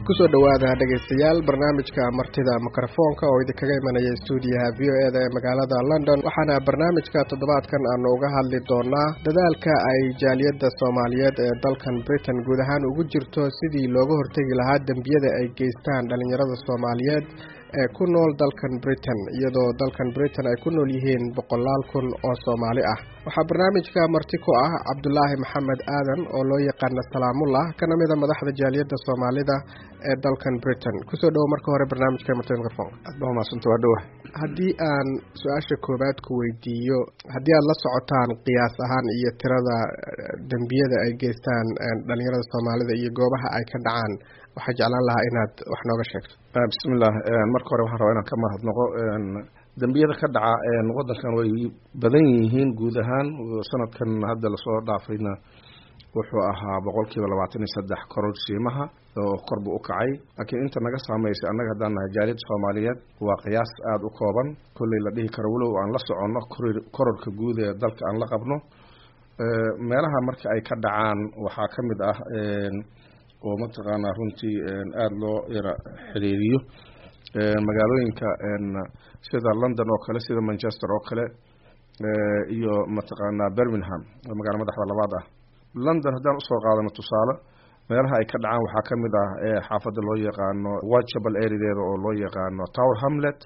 kusoo dhowaada dhegaystayaal barnaamijka martida mikrofoonka oo idinkaga imanaya stuudiyaha v o e da ee magaalada london waxaana barnaamijka toddobaadkan aanu uga hadli doonaa dadaalka ay jaaliyadda soomaaliyeed ee dalkan britain guud ahaan ugu jirto sidii looga hortegi lahaa dembiyada ay geystaan dhalinyarada soomaaliyeed ee ku nool dalkan britain iyadoo dalkan britain ay ku nool yihiin boqolaal kun oo soomaali ah waxaa barnaamijka marti ku ah cabdulaahi maxamed aadan oo loo yaqaana salaamullah kana mida madaxda jaaliyadda soomaalida ee dalkan britain kusoo dhowo marka hore barnaamijka martida mikrofonka aad baa umadsanta waa dhowa haddii aan su-aasha koowaad ku weydiiyo haddii aad la socotaan qiyaas ahaan iyo tirada dembiyada ay geystaan dhalinyarada soomaalida iyo goobaha ay ka dhacaan waxaa jeclaan lahaa inaad wax nooga sheegto bismillah marka hore waxaan rabaa inaan ka mahadnaqo dembiyada ka dhaca waddankan way badan yihiin guud ahaan sanadkan hadda lasoo dhaafayna wuxuu ahaa boqol kiiba labaatan iyo saddex koror shiimaha oo kor buu u kacay laakiin inta naga saameysay annaga haddaan nahay jaaliyadda soomaaliyeed waa qiyaas aada u kooban kolley la dhihi karo walow aan la soconno kororka guud ee dalka aan la qabno meelaha marka ay ka dhacaan waxaa ka mid ah oo mataqaanaa runtii aada loo yara xiriiriyo magaalooyinka sida london oo kale sida manchester oo kale iyo mataqaanaa birmingham oo magaala madaxda labaad ah london haddaan usoo qaadano tusaale meelaha ay ka dhacaan waxaa ka mid ah xaafadda loo yaqaano whitechapel areadeeda oo loo yaqaano tower hamlet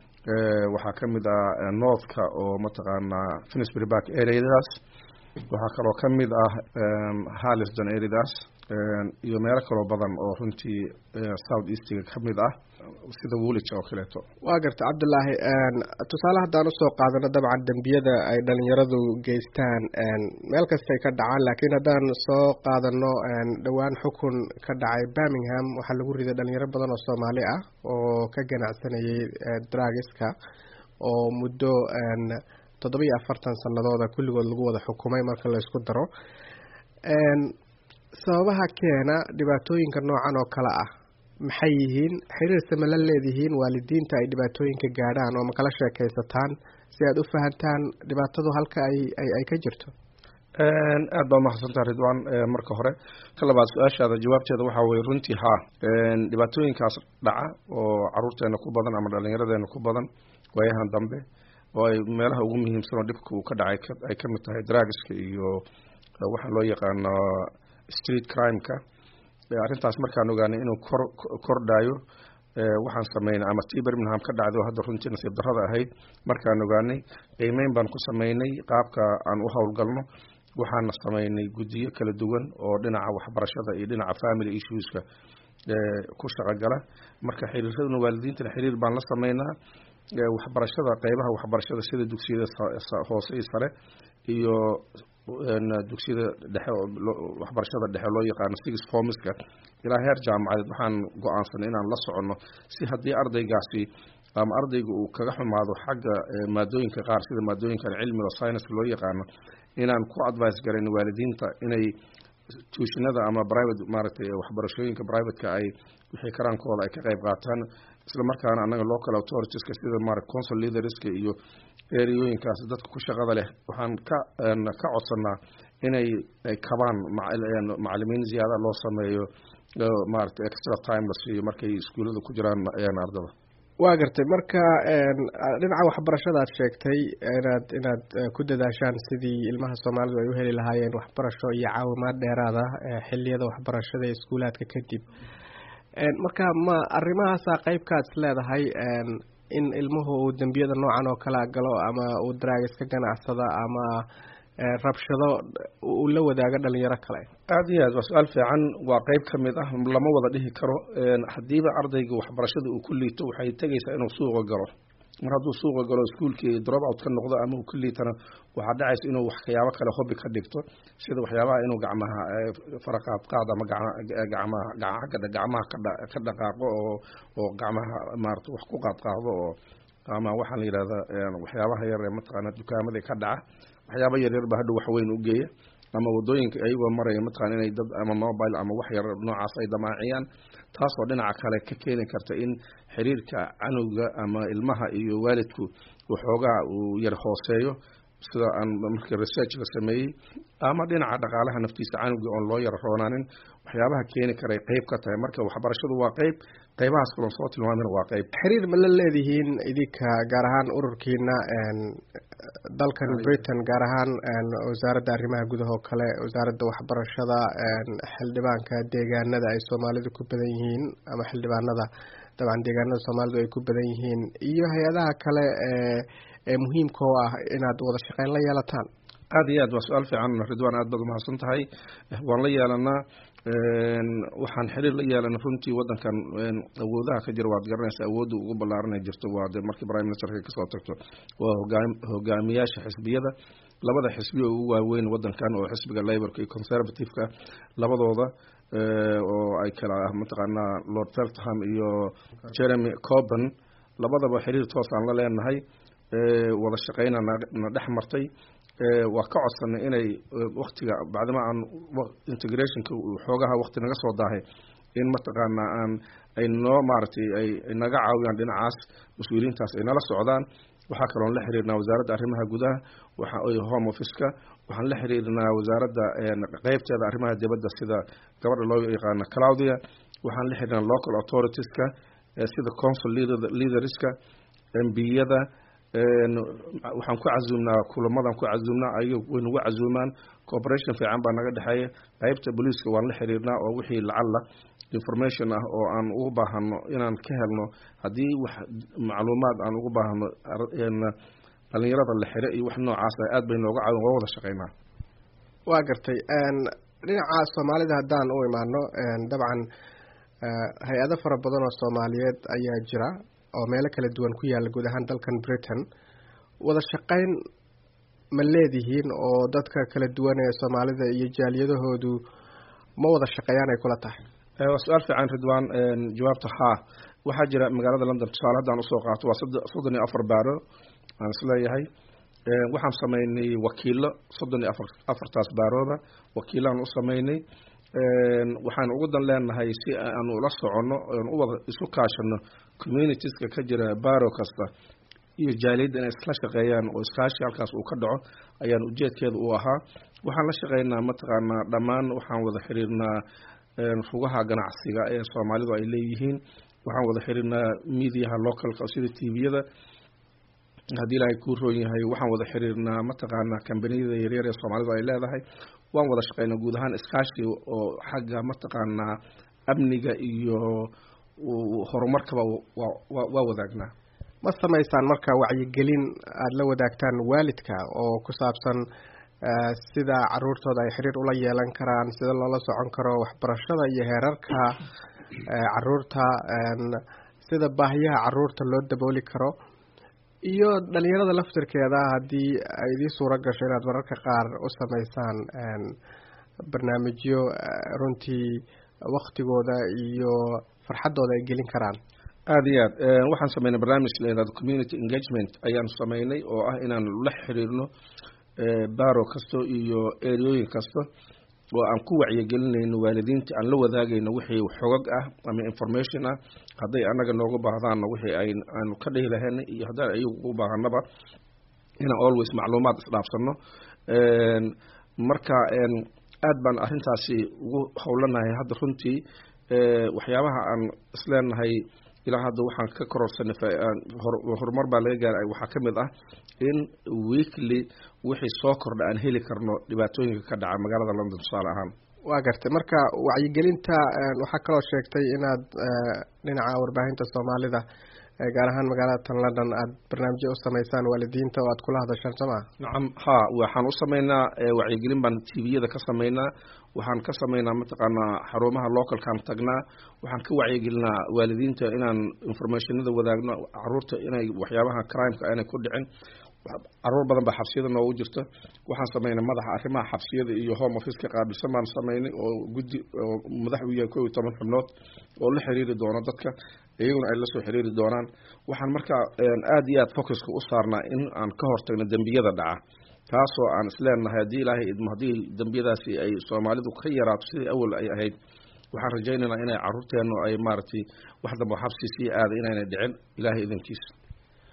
waxaa ka mid ah northka oo mataqaanaa finsbury park areadaas waxaa kaloo ka mid ah harliston areadaas iyo meelo kaloo badan oo runtii south eastiga ka mid ah sida woolija oo kaleeto waa garta cabdulaahi tusaale haddaan usoo qaadano dabcan dembiyada ay dhalinyaradu geystaan meel kastay ka dhacaan laakiin haddaan soo qaadano dhowaan xukun ka dhacay birmingham waxaa lagu riday dhalinyaro badan oo soomaali ah oo ka ganacsanayay dragiska oo muddo toddoba iyo afartan sanadooda kulligood lagu wada xukumay marka la isku daro sababaha keena dhibaatooyinka noocan oo kale ah maxay yihiin xiriirse ma la leedihiin waalidiinta ay dhibaatooyinka gaadhaan oo ma kala sheekaysataan si aad u fahantaan dhibaatadu halka ay ay ka jirto aad baa umahadsantaha ridwan marka hore ka labaad su-aashaada jawaabteeda waxaa weye runtii haa dhibaatooyinkaas dhaca oo caruurteena ku badan ama dhalinyaradeena ku badan waayahan dambe oo ay meelaha ugu muhiimsan oo dhibka uu ka dhacay ay ka mid tahay dragiska iyo waxaa loo yaqaano street crimeka arrintaas markaan ogaanay inuu kor kordhayo waxaan sameynay ama tii birmingham ka dhacday oo hadda runtii nasiib darrada ahayd markaan ogaanay qiimeyn baan ku sameynay qaabka aan u howlgalno waxaana sameynay guddiyo kala duwan oo dhinaca waxbarashada iyo dhinaca family issueska ku shaqogala marka xiriiraduna waalidiintana xiriir baan la sameynaa waxbarashada qeybaha waxbarashada sida dugsiyada hoose iyo sare iyo dugsiyada dhexe waxbarashada dhexe loo yaqaano six formska ilaa heer jaamacadeed waxaan go-aansanay inaan la soconno si haddii ardaygaasi ama ardayga uu kaga xumaado xagga maadooyinka qaar sida maadooyinkan cilmiga scienska loo yaqaano inaan ku advice garayn waalidiinta inay tuushinada ama private maaragtay waxbarashooyinka privateka ay wixii karaankooda ay ka qeyb qaataan isla markaana annaga local authoritiska sida mara consul leaderska iyo ereyooyinkaas dadka ku shaqada leh waxaan ka ka codsanaa inay kabaan macalimiin ziyaada loo sameeyo maaragtay extra time la siiyo markay iskuullada ku jiraan ardada waa gartay marka dhinaca waxbarashada aad sheegtay inaad inaad ku dadaashaan sidii ilmaha soomaalidu ay u heli lahaayeen waxbarasho iyo caawimaad dheeraada xiliyada waxbarashada ee iskuulaadka kadib marka ma arrimahaasaa qeybkaad is leedahay in ilmuhu uu dembiyada noocan oo kala galo ama uu draagis ka ganacsada ama rabshado uu la wadaago dhalinyaro kale aada iyo aad waa su-aal fiican waa qeyb ka mid ah lama wada dhihi karo haddiiba ardayga waxbarashada uu ku liito waxay tegaysaa inuu suuqa galo mar hadduu suuqa galo iskuolkii drop out ka noqdo ama uu ku liitana waxaa dhacaysa inuu waxyaabo kale hobi ka dhigto sida waxyaabaha inuu gacmaha faraqaad qaad ama gacmaha gacagga gacmaha ka dhaqaaqo oo oo gacmaha maarata wax ku qaad qaado oo ama waxaa la yidhahdaa waxyaabaha yar ee mataqaana dukaamada ka dhaca waxyaaba yaryar ba hadhow waxweyn u geeya ama wadooyinka ayagoo maraya mataqana inay dad ama mobile ama wax yar noocaas ay damaaciyaan taasoo dhinaca kale ka keeni karta in xiriirka canowga ama ilmaha iyo waalidku waxoogaa uu yar hooseeyo sida aan markii research la sameeyey ama dhinaca dhaqaalaha naftiisa canuga oon loo yara roonaanin waxyaabaha keeni karay qeyb ka tahay marka waxbarashadu waa qeyb qeybahaas kalon soo tilmaamina waa qeyb xiriir ma la leedihiin idinka gaar ahaan ururkiina dalkan britain gaar ahaan wasaaradda arrimaha gudaha oo kale wasaaradda waxbarashada xildhibaanka deegaanada ay soomaalidu ku badan yihiin ama xildhibaanada dabcan deegaanada soomaalidu ay ku badan yihiin iyo hay-adaha kale ee muhiimka oo ah inaad wada shaqeyn la yeelataan aada iyo aad waa su-aal fiican ridwan aad baad umahadsan tahay waan la yeelanaa waxaan xiriir la yeelana runtii wadankan awoodaha ka jira waad garanaysa awoodda ugu ballaaranay jirto waa de markii prime ministerka kasoo tagto waa hogaamiyaasha xisbiyada labada xisbiya ugu waaweyn wadankan oo xisbiga laborka iyo conservative-ka labadooda oo ay kala ah mataqaanaa lord feltham iyo jeremy coben labadaba xiriir toosaan la leenahay wada shaqeyna na dhex martay waa ka codsanay inay waktiga bacdama aan integrationka xoogaha wakti naga soo daahay in mataqaanaa aan ay noo maaragtay ay naga caawiyaan dhinacaas mas-uuliyiintaas ay nala socdaan waxaa kaloon la xiriirnaa wasaaradda arrimaha gudaha waxa home office-ka waxaan la xiriirnaa wasaaradda qeybteeda arrimaha dibadda sida gabadha loo yaqaano claudia waxaan la xiriirnaa local authoritiska sida consul leaderska mbiyada waxaan ku casuumnaa kulamadan ku casuumnaa ayaga way nagu casuumaan cooperation fiican baa naga dhexeeya qeybta booliiska waan la xiriirnaa oo wixii lacalla information ah oo aan ugu baahano inaan ka helno haddii wax macluumaad aan ugu baahno dhalinyarada la xire iyo wax noocaas ah aad bay nooga caawin waa wada shaqeynaa waa gartay dhinaca soomaalida haddaan u imaano dabcan hay-ado fara badan oo soomaaliyeed ayaa jira oo meelo kala duwan ku yaalla guud ahaan dalkan britain wada shaqeyn ma leedihiin oo dadka kala duwan ee soomaalida iyo jaaliyadahoodu ma wada shaqeeyaan ay kula tahay waa su-aal fiican ridwan jawaabta haa waxaa jira magaalada london tusaale haddaan usoo qaato waa soddon iyo afar baaro aan isleeyahay waxaan sameynay wakiilo soddon iyo afar afartaas baarooda wakiilaan u sameynay waxaan ugu dan leenahay si aanu ula soconno oon u wada isu kaashano communitieska ka jira baro kasta iyo jaaliyadda inay isla shaqeeyaan oo iskaashi halkaas uu ka dhaco ayaan ujeedkeeda u ahaa waxaan la shaqeynaa mataqaanaa dhammaan waxaan wada xiriirnaa rugaha ganacsiga ee soomaalidu ay leeyihiin waxaan wada xiriirnaa mediaha localka sida tviyada haddii ilaahay kuu roon yahay waxaan wada xiriirnaa mataqaanaa kambaniyada yaryar ee soomaalidu ay leedahay waan wada shaqeynaa guud ahaan iskaashi oo xagga mataqaanaa amniga iyo horumarkaba waa wadaagnaa ma samaysaan marka wacyigelin aada la wadaagtaan waalidka oo ku saabsan sida caruurtooda ay xiriir ula yeelan karaan sida loola socon karo waxbarashada iyo heerarka caruurta sida baahiyaha caruurta loo dabooli karo iyo dhalinyarada laftirkeeda haddii ay idii suuro gasho inaad mararka qaar u sameysaan barnaamijyo runtii waktigooda iyo farxaddooda ay gelin karaan aada iyo aad waxaan sameynay barnaamij layihahdo community engagement ayaan sameynay oo ah inaan la xiriirno baro kasto iyo eryooyin kasta oo aan ku wacyigelinayno waalidiinta aan la wadaagayno wixii xogag ah ama information ah hadday anaga nooga baahdaanna wixii ay aanu ka dhihi lahayna iyo haddaan ayagu u baahanaba inaan always macluumaad isdhaafsano marka aad baan arrintaasi ugu howlanahay hadda runtii waxyaabaha aan isleenahay ilaa hadda waxaan ka kororsanay horumar baa laga gaaray waxaa ka mid ah in weekly wixii soo kordha aan heli karno dhibaatooyinka ka dhaca magaalada london tusaale ahaan waa gartay marka wacyigelinta waxaa kaloo sheegtay inaad dhinaca warbaahinta soomaalida gaar ahaan magaalada tan london aada barnaamijyo u sameysaan waalidiinta oo aad kula hadashaan soo maa nacam ha waxaan u sameynaa wacyigelin baan tviyada ka sameynaa waxaan ka sameynaa mataqaanaa xarumaha localkaan tagnaa waxaan ka wacyigelinaa waalidiinta inaan informationada wadaagno caruurta inay waxyaabaha crimeka aanay ku dhicin caruur badan baa xabsiyada noogu jirta waxaan sameynay madaxa arrimaha xabsiyada iyo home officeka qaabilsan baan sameynay oo guddi oo madax u yahay kow iyo toban xubnood oo la xiriiri doono dadka iyaguna ay la soo xiriiri doonaan waxaan markaa aada iyo aad focuska u saarnaa in aan ka hortagno dembiyada dhaca taasoo aan isleenahay haddii ilaahay idmo haddii dembiyadaasi ay soomaalidu ka yaraato sidii awal ay ahayd waxaan rajaynaynaa inay caruurteenu ay maaragtay wax dambo xabsi sii aada inaynay dhicin ilaahay idankiisa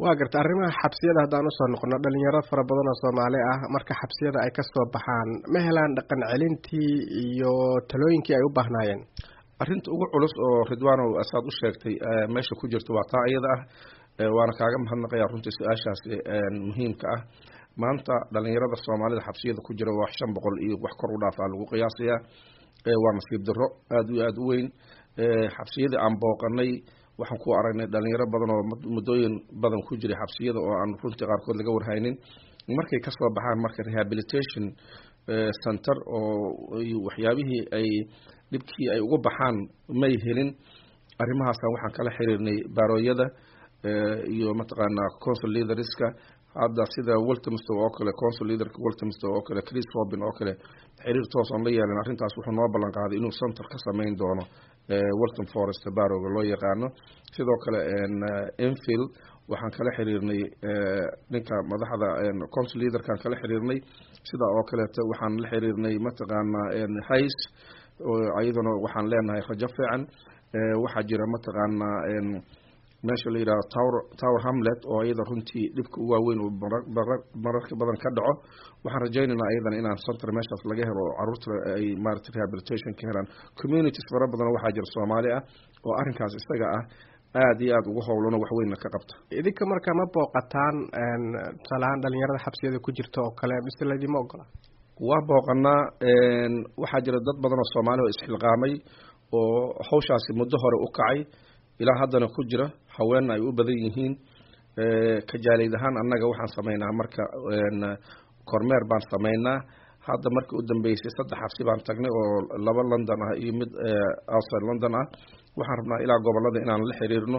waa garta arrimaha xabsiyada haddaan usoo noqono dhalinyaro fara badan oo soomaali ah marka xabsiyada ay kasoo baxaan ma helaan dhaqan celintii iyo talooyinkii ay u baahnaayeen arrinta ugu culus oo ridwaanow asaad u sheegtay meesha ku jirta waa taa iyada ah waana kaaga mahadnaqaya runtii su-aashaasi muhiimka ah maanta dhalinyarada soomaalida xabsiyada ku jira waa shan boqol iyo wax kor u dhaafaa lagu qiyaasayaa waa nasiib daro aada iyo aada u weyn xabsiyadii aan booqanay waxaan ku aragnay dhalinyaro badan oo muddooyin badan ku jiray xabsiyada oo aan runtii qaarkood laga warhaynin markay kasoo baxaan marka rehabilitation center oo waxyaabihii ay dhibkii ay ugu baxaan may helin arrimahaasaan waxaan kala xiriirnay baarooyada iyo mataqaanaa consul leaderska hadda sida weltomstow oo kale consul leaderka weltomstow oo kale chris robin oo kale xiriir toos oon la yeelan arrintaas wuxuu noo ballan qaaday inuu center ka samayn doono welton forest barowga loo yaqaano sidoo kale enfield waxaan kala xiriirnay ninka madaxda consul leaderkaan kala xiriirnay sida oo kaleeto waxaan la xiriirnay mataqaanaa hays iyaduna waxaan leenahay rajo fiican waxaa jira mataqaanaa meesha la yidhahdo tower tower hamlet oo iyada runtii dhibka u waaweyn uu mararka badan ka dhaco waxaan rajaynaynaa iyadana inaan center meeshaas laga helo oo caruurta ay maarata rehabilitation ka helaan communities fara badan waxaa jira soomaali ah oo arrinkaas isaga ah aada iyo aada ugu howlano waxweynna ka qabta idinka marka ma booqataan tusaalahaan dhalinyarada xabsiyada ku jirta oo kale mise laydima ogola waa booqanaa waxaa jira dad badan oo soomaali oo isxilqaamay oo hawshaasi muddo hore u kacay ilaa haddana ku jira haweenna ay u badan yihiin kajaaleyd ahaan annaga waxaan samaynaa marka kormeer baan samaynaa hadda markii u dambeysay saddex xabsi baan tagnay oo laba london ah iyo mid outside london ah waxaan rabnaa ilaa gobolada inaan la xiriirno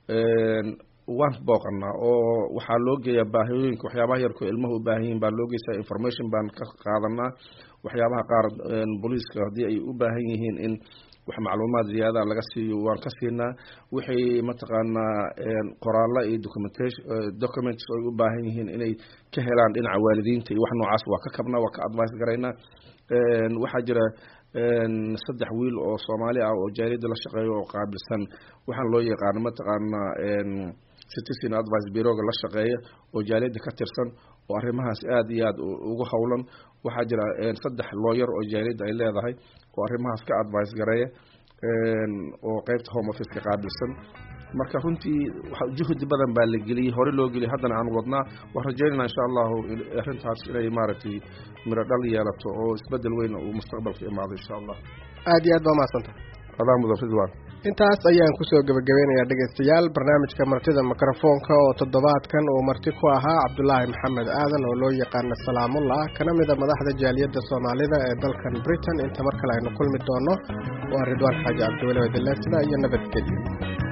waan booqanaa oo waxaa loo geeyaa baahiyooyinka waxyaabaha yarko ilmaha u baahan yihin baa loo geysaa information baan ka qaadanaa waxyaabaha qaar booliiska haddii ay u baahan yihiin in wax macluumaad ziyaada laga siiyo waan ka siinaa wixay mataqaanaa qoraalla iyo documentation documents ay u baahan yihiin inay ka helaan dhinaca waalidiinta iyo wax noocaas waa ka kabnaa waa ka advice garaynaa waxaa jira saddex wiil oo soomaali ah oo jaaliyadda la shaqeeyo oo qaabilsan waxaan loo yaqaano mataqaanaa citizen advice bureauga la shaqeeya oo jaaliyadda ka tirsan oo arrimahaas aada iyo aada ugu howlan waxaa jira saddex looyar oo jaaliyadda ay leedahay oo arrimahaas ka advice gareeya oo qeybta home office ka qaabilsan marka runtii juhdi badan baa la geliyey hore loo geliyay haddana aan wadnaa waan rajaynayna insha allahu arrintaas inay maaragtay miro dhal yeelato oo isbedel weyn uu mustaqbalka imaado insha allah aada iyo aad baa mahadsanta adaa mudan ridwan intaas ayaan kusoo gebagabeynayaa dhegeystayaal barnaamijka martida mikrofoonka oo toddobaadkan uu marti ku ahaa cabdulaahi maxamed aadan oo loo yaqaana salaamullah kana mida madaxda jaaliyadda soomaalida ee dalkan britain inta mar kale aynu kulmi doono waa ridwaan xaaji cabdiweli wadilesida iyo nabadgelyo